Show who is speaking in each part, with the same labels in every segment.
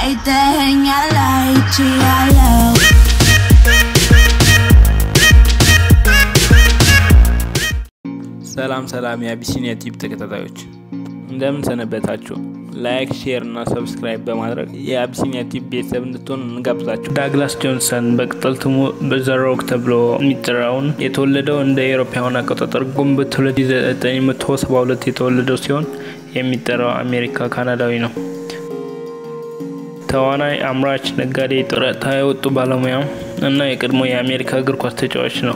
Speaker 1: አይተኸኛል አይቼያለሁ
Speaker 2: ሰላም ሰላም የአቢሲኒያ ቲፕ ተከታታዮች እንደምን ሰነበታችሁ? ላይክ፣ ሼር እና ሰብስክራይብ በማድረግ የአቢሲኒያ ቲፕ ቤተሰብ እንድትሆን እንጋብዛችሁ። ዳግላስ ጆንሰን በቅጽል ስሙ ዘሮክ ተብሎ የሚጠራውን የተወለደው እንደ አውሮፓውያን አቆጣጠር ግንቦት 1972 የተወለደው ሲሆን የሚጠራው አሜሪካ ካናዳዊ ነው። ተዋናይ፣ አምራች፣ ነጋዴ፣ ጡረታ የወጡ ባለሙያ እና የቀድሞ የአሜሪካ እግር ኳስ ተጫዋች ነው።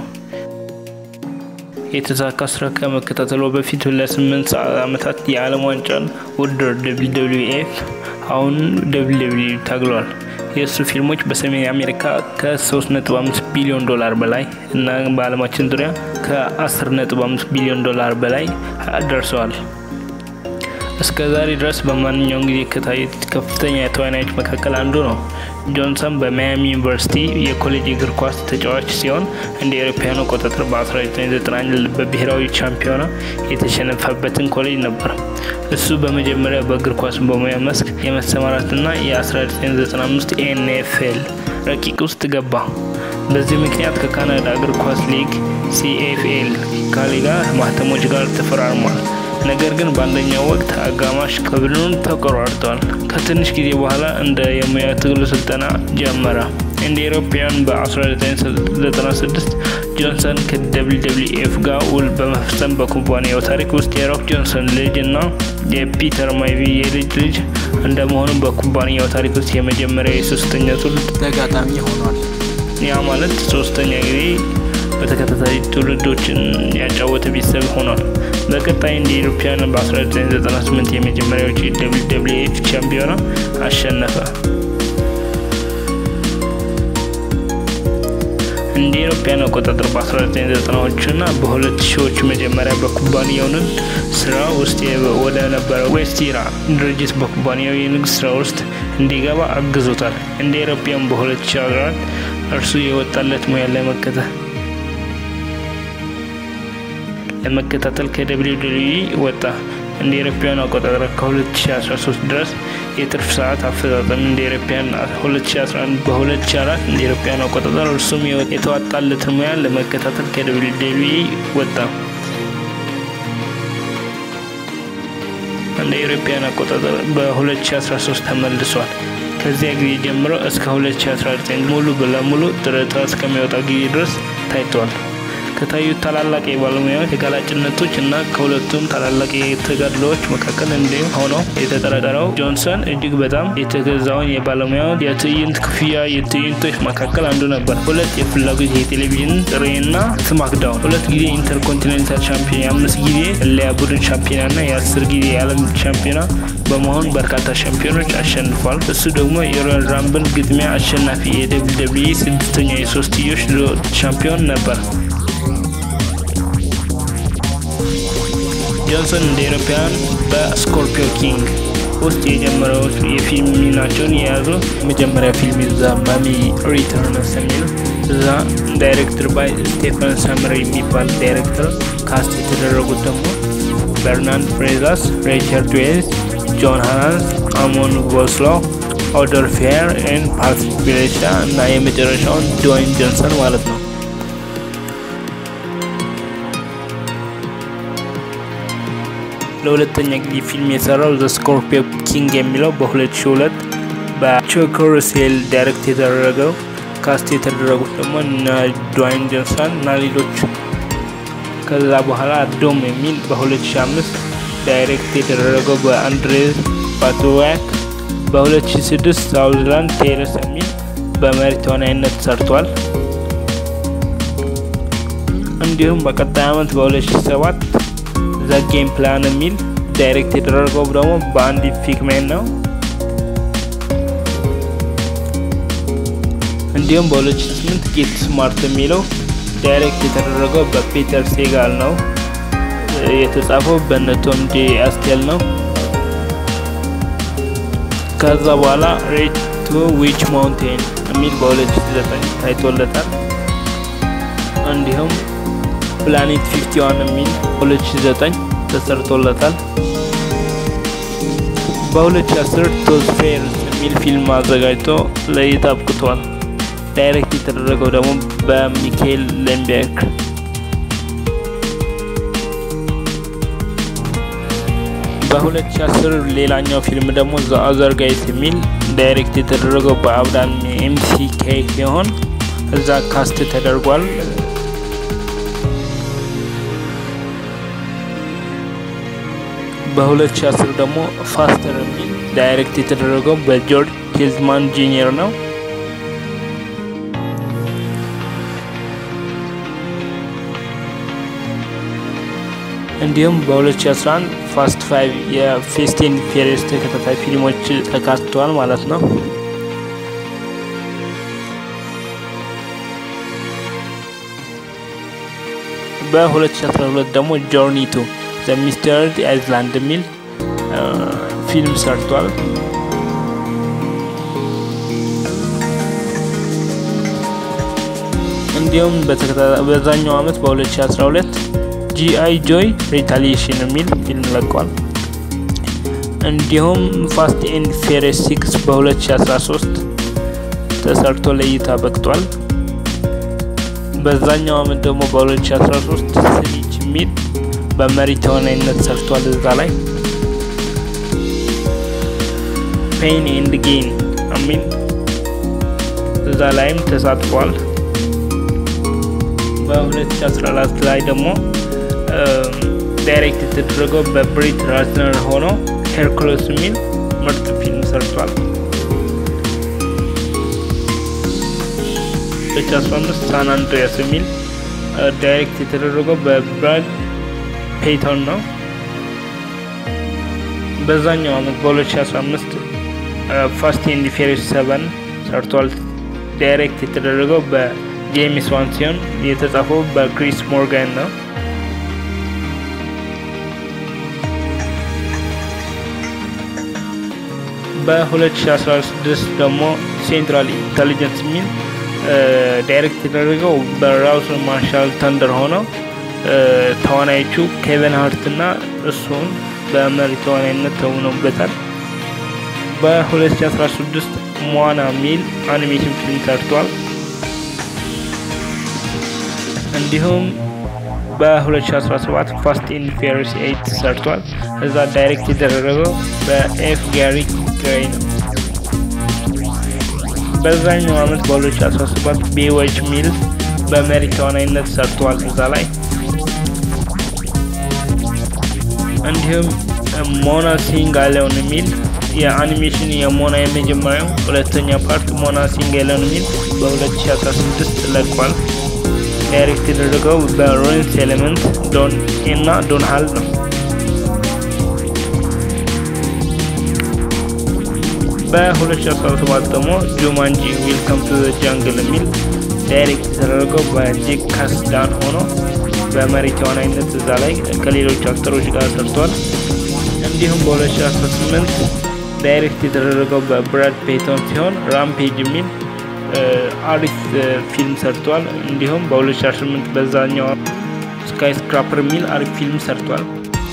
Speaker 2: የተሳካ ስራ ከመከታተሉ በፊት ለስምንት ዓመታት የዓለም ዋንጫን ውድድር ደብሊው ደብሊው ኤፍ አሁን ደብሊው ደብሊው ታግሏል። የእሱ ፊልሞች በሰሜን አሜሪካ ከ3.5 ቢሊዮን ዶላር በላይ እና በዓለማችን ዙሪያ ከ10.5 ቢሊዮን ዶላር በላይ ደርሰዋል። እስከ ዛሬ ድረስ በማንኛውም ጊዜ ከታዩት ከፍተኛ ተዋናዮች መካከል አንዱ ነው። ጆንሰን በማያሚ ዩኒቨርሲቲ የኮሌጅ እግር ኳስ ተጫዋች ሲሆን እንደ አውሮፓውያኑ አቆጣጠር በ1991 በብሔራዊ ሻምፒዮና የተሸነፈበትን ኮሌጅ ነበር። እሱ በመጀመሪያ በእግር ኳስ በሙያ መስክ የመሰማራትና የ1995 ኤንኤፍኤል ረቂቅ ውስጥ ገባ። በዚህ ምክንያት ከካናዳ እግር ኳስ ሊግ ሲኤፍኤል ካሊጋ ማህተሞች ጋር ተፈራርሟል። ነገር ግን በአንደኛው ወቅት አጋማሽ ከቡድኑ ተቆራርጠዋል። ከትንሽ ጊዜ በኋላ እንደ የሙያ ትግሉ ስልጠና ጀመረ። እንደ ኤሮፓውያን በ1996 ጆንሰን ከደብሊው ደብሊው ኤፍ ጋር ውል በመፈጸም በኩባንያው ታሪክ ውስጥ የሮክ ጆንሰን ልጅ እና የፒተር ማይቪ የልጅ ልጅ እንደመሆኑ በኩባንያው ታሪክ ውስጥ የመጀመሪያ የሶስተኛ ትውልድ ተጋጣሚ ሆኗል። ያ ማለት ሶስተኛ ጊዜ በተከታታይ ትውልዶችን ያጫወተ ቤተሰብ ሆኗል። በቀጣይ እንደ ኢሮፓያን በ1998 የመጀመሪያዎች ደብሊው ደብሊው ኤፍ ቻምፒዮና አሸነፈ። እንደ ኢሮፓያን አቆጣጠር በ1990ዎቹ እና በሁለት ሺዎቹ መጀመሪያ በኩባንያውን ስራ ውስጥ ወደ ነበረው ዌስቲራ ድርጅት በኩባንያው የንግድ ስራ ውስጥ እንዲገባ አግዞታል። እንደ ኢሮፓያን በ2014 እርሱ የወጣለት ሙያ ለመከተል ለመከታተል ከደብሊው ደብሊው ወጣ። እንደ ኤሮፓውያን አቆጣጠር ከ2013 ድረስ የትርፍ ሰዓት አፈጻጸም እንደ ኤሮፓውያን 2011 በ2004 እንደ ኤሮፓውያን አቆጣጠር እርሱም የተዋጣለትን ሙያ ለመከታተል ከደብሊው ደብሊው ወጣ። እንደ ኤሮፓውያን አቆጣጠር በ2013 ተመልሷል። ከዚያ ጊዜ ጀምሮ እስከ 2019 ሙሉ ለሙሉ ጡረታ እስከሚወጣ ጊዜ ድረስ ታይቷል። ከታዩት ታላላቅ የባለሙያዎች ተጋላጭነቶች እና ከሁለቱም ታላላቅ የተጋድሎዎች መካከል እንዲሁም ሆነው የተጠረጠረው ጆንሰን እጅግ በጣም የተገዛውን የባለሙያውን የትዕይንት ክፍያ የትዕይንቶች መካከል አንዱ ነበር። ሁለት የፍላጎት የቴሌቪዥን ጥሪና ስማክዳውን፣ ሁለት ጊዜ ኢንተርኮንቲኔንታል ሻምፒዮን፣ የአምስት ጊዜ ለያ ቡድን ሻምፒዮና እና የአስር ጊዜ የዓለም ሻምፒዮና በመሆን በርካታ ሻምፒዮኖች አሸንፏል። እሱ ደግሞ የሮያል ራምብል ግጥሚያ አሸናፊ የደብሊው ደብሊው ስድስተኛ የሶስትዮሽ ሻምፒዮን ነበር። ጆንሰን እንደ ኤሮፓያን በስኮርፒዮ ኪንግ ውስጥ የጀመረው የፊልም ሚናቸውን የያዙ መጀመሪያ ፊልም ዛ ማሚ ሪተርንስ የሚል እዛ ዳይሬክተር ባይ ስቴፈን ሰምር የሚባል ዳይሬክተር ካስት የተደረጉት ደግሞ በርናንድ ፍሬዛስ፣ ሪቻርድ ዌልስ፣ ጆን ሃናንስ፣ አሞን ጎስሎ፣ ኦደር ፌር ን ፓትሪክ ቢሌሻ እና የመጨረሻውን ድዋይን ጆንሰን ማለት ነው። ለሁለተኛ ጊዜ ፊልም የሰራው ዘ ስኮርፒዮ ኪንግ የሚለው በ2002 በቹክ ሩሴል ዳይሬክት የተደረገው ካስት የተደረጉት ደግሞ እነ ድዋይን ጆንሰን እና ሌሎች። ከዛ በኋላ ዶም የሚል በ2005 ዳይሬክት የተደረገው በአንድሬ ባቶዋክ፣ በ2006 ሳውዝላንድ ቴረስ የሚል በመሪ ተዋናይነት ሰርቷል። እንዲሁም በቀጣይ ዓመት በ2007 ዘ ጌም ፕላን የሚል ዳይሬክት የተደረገው ደግሞ በአንዲ ፊክሜን ነው። እንዲሁም በ2008 ጌት ስማርት የሚለው ዳይሬክት የተደረገው በፒተር ሴጋል ነው። የተጻፈው በነ ቶም ጄ አስቴል ነው። ከዛ በኋላ ሬት ቱ ዊች ማውንቴን የሚል በ2009 ታይቶለታል። እንዲሁም ፕላኔት 51 የሚል 2009 ተሰርቶለታል። በ2010 ቶዝ ፌርስ የሚል ፊልም አዘጋጅቶ ለእይታ አብቅቷል። ዳይሬክት የተደረገው ደግሞ በሚካኤል ሌምቤርግ። በ2010 ሌላኛው ፊልም ደግሞ ዘ አዘር ጋይስ የሚል ዳይሬክት የተደረገው በአብዳን ኤምሲኬ ሲሆን እዛ ካስት ተደርጓል። በ2010 ደግሞ ፋስተር የሚል ዳይሬክት የተደረገው በጆርጅ ኬዝማን ጂኒየር ነው። እንዲሁም በ2011 ፋስት ፋይቭ የፌስቲን ፌሬስ ተከታታይ ፊልሞች ተካትተዋል ማለት ነው። በ2012 ደግሞ ጆርኒ ቱ ዘ ሚስተርድ አይዝላንድ የሚል ፊልም ሰርቷል። እንዲሁም በዛኛው አመት በ2012 ጂአይ ጆይ ሪታሊሽን የሚል ፊልም ለቋል። እንዲሁም ፋስት ኤንድ ፌሬስ ሲክስ በ2013 ተሰርቶ ለእይታ በቅቷል። በዛኛው አመት ደግሞ በ2013 ስኒች የሚል በመሪ ተዋናይነት ሰርቷል። እዛ ላይ ፔን ኤንድ ጌን የሚል እዛ ላይም ተሳትፏል። በ2014 ላይ ደግሞ ዳይሬክት የተደረገው በብሪት ራትነር ሆኖ ሄርኩለስ የሚል ምርጥ ፊልም ሰርቷል። በ2015 ሳን አንድሪያስ የሚል ዳይሬክት የተደረገው በብራድ ፔይቶን ነው። በዛኛው አመት በ2015 ፋስት ኤንድ ፌሪስ ሰቨን ሰርቷል። ዳይሬክት የተደረገው በጄምስ ዋን ሲሆን የተጻፈው በክሪስ ሞርጋን ነው። በ2016 ደግሞ ሴንትራል ኢንተሊጀንስ የሚል ዳይሬክት የተደረገው በራውስ ማርሻል ተንደር ሆነው ተዋናዮቹ ኬቨን ሀርት እና እሱን በመሪ ተዋናይነት ተውነውበታል። በ2016 ሞዋና ሚል አኒሜሽን ፊልም ሰርቷል። እንዲሁም በ2017 ፋስት ኤንድ ፌሪስ ኤይት ሰርቷል። እዛ ዳይሬክት የተደረገው በኤፍ ጋሪ ግሬይ ነው። በዛኛው አመት በ2017 ቤዎች ሚል በመሪ ተዋናይነት ሰርቷል። እዛ ላይ እንዲሁም ሞና ሲንግ አለውን የሚል የአኒሜሽን የሞና የመጀመሪያው ሁለተኛ ፓርት ሞና ሲንግ አለውን የሚል በ2016 ለቋል። ዳይሬክት የተደረገው በሮንስ ኤሌመንት ዶን እና ዶን ሃል ነው። በ2017 ደግሞ ጁማንጂ ዌልካም ቱ ዘ ጃንግል የሚል ዳይሬክት የተደረገው በጄክ ካስዳን ሆኖ በመሪ ተዋናይነት እዛ ላይ ከሌሎች አክተሮች ጋር ሰርቷል። እንዲሁም በ2018 ዳይሬክት የተደረገው በብራድ ፔቶን ሲሆን ራምፔጅ የሚል አሪፍ ፊልም ሰርቷል። እንዲሁም በ2018 በዛኛው ስካይ ስክራፐር የሚል አሪፍ ፊልም ሰርቷል።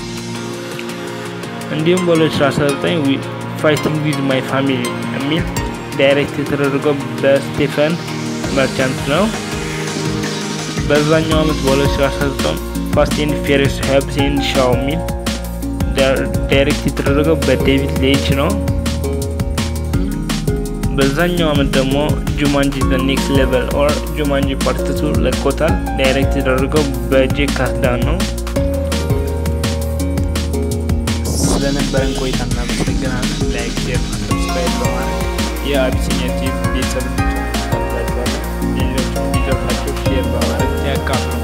Speaker 2: እንዲሁም በ2019 ፋይቲንግ ዊዝ ማይ ፋሚሊ የሚል ዳይሬክት የተደረገው በስቴፈን መርቻንት ነው። በዛኛው አመት በ2019 ፋስት ኤንድ ፌሪስ ሀብስ ኤንድ ሻው የሚል ዳይሬክት የተደረገው በዴቪድ ሌች ነው። በዛኛው አመት ደግሞ ጁማንጂ ዘ ኔክስት ሌቨል ኦር ጁማንጂ ፓርት ቱ ለቆታል። ዳይሬክት የተደረገው በጄክ ካስዳን ነው። ስለነበረን ቆይታ እናመሰግናለን። ላይክ፣ ሼር፣ ሰብስክራይብ በማድረግ የአቢሲኒያ ቲቪ ቤተሰብ ሌሎች እንዲደርሳቸው ሼር በማድረግ ያካፍሉ።